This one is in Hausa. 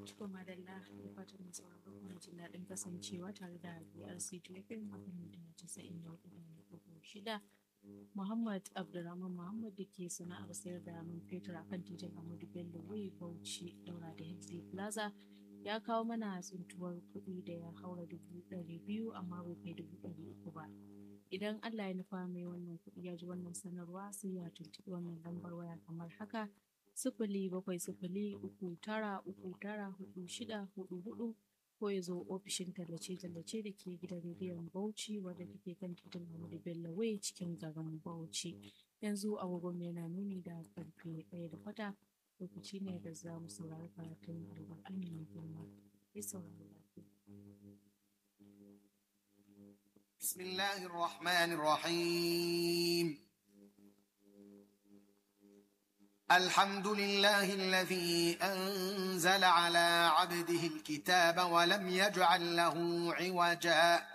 Ciko madalla da fatan mai sauraro kuma jin daɗin kasancewa tare da BRC Tufin a kan mita casa'in da hudu da shida. Muhammad Abdulrahman Muhammad da ke sana'ar sayar da man fetur a kan titin Ahmadu Bello Way Bauchi daura da Hexley Plaza ya kawo mana tsintuwar kuɗi da ya haura dubu ɗari biyu amma bai kai dubu ɗari uku ba. Idan Allah ya nufa mai wannan kuɗi ya ji wannan sanarwa sai ya tuntuɓi wannan lambar waya kamar haka sifili bakwai sifili uku tara uku tara hudu shida hudu hudu ko ya zo ofishin tallace-tallace da ke gidan rediyon Bauchi wadda take kan titin Ahmadu Bello Way cikin garin Bauchi. Yanzu agogon yana nuni da karfe ɗaya da kwata lokaci ne da za mu saurari karatun alƙur'ani mai girma. Ya saurari lafiya. بسم الله الرحمن الرحيم الحمد لله الذي أنزل على عبده الكتاب ولم يجعل له عوجا